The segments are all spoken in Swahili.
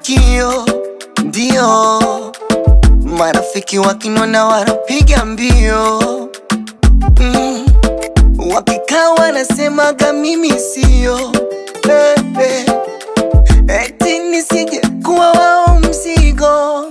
mafanikio, ndio marafiki wakinona wanapiga mbio mm. Wakikaa wanasemaga mimi sio eh, eh. Eti nisije kuwa wao mzigo.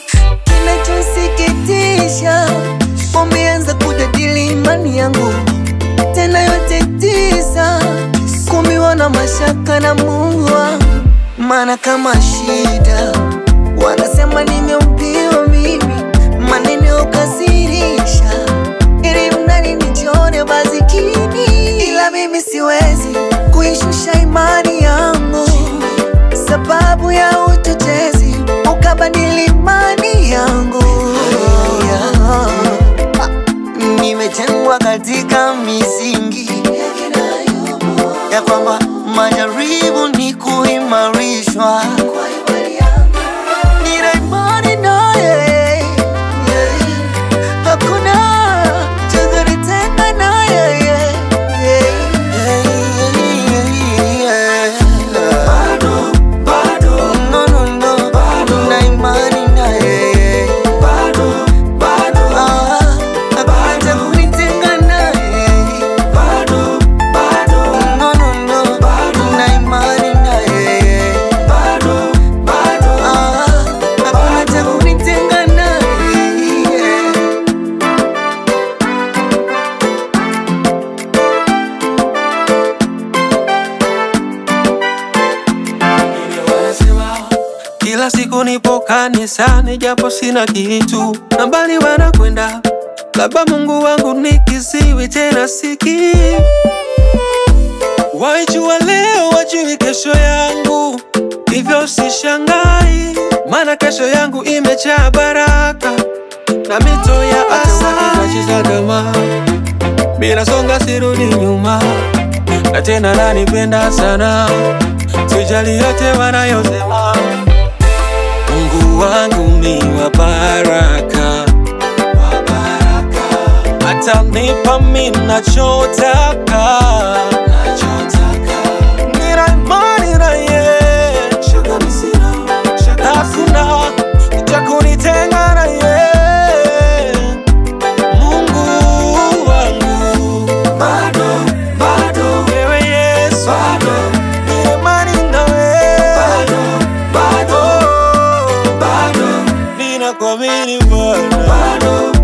Kinachosikitisha, wameanza kujadili imani yangu tena yote tisa, kumiwa na mashaka na Mungu wangu, maana kama shida wanasema nimeumbiwa mimi, maneno kasirisha, ili mnani nijione bazikini, ila mimi siwezi kuishusha imani yangu sababu ya uchochezi ukabadili imani yangu yeah. Nimejengwa katika misingi ya kwamba majaribu ni kuimarishwa. Nina imani naye, yeah. hakuna cha kunitenga naye, yeah. Yeah. No, no, no. Nina imani naye. Ah, hakuna cha kunitenga naye. No, no, no. Nina imani naye. Ah, hakuna cha kunitenga naye. Kila siku nipo kanisani japo sina kitu, na mbali wanakwenda, labda Mungu wangu ni kiziwi tena siki. Waijua leo wajui kesho yangu, hivyo sishangai, maana kesho yangu imejaa baraka na mito ya asali. Kama bila songa, sirudi nyuma, na tena nanipenda sana, sijali yote wanayosema. Mungu wangu ni wa baraka, atanipa mimi nachotaka. Nina imani na yeye, hakuna cha kunitenga na yeye. Mungu wangu, wewe Yesu, nina imani na wewe. Oh, ninakuamini Bwana.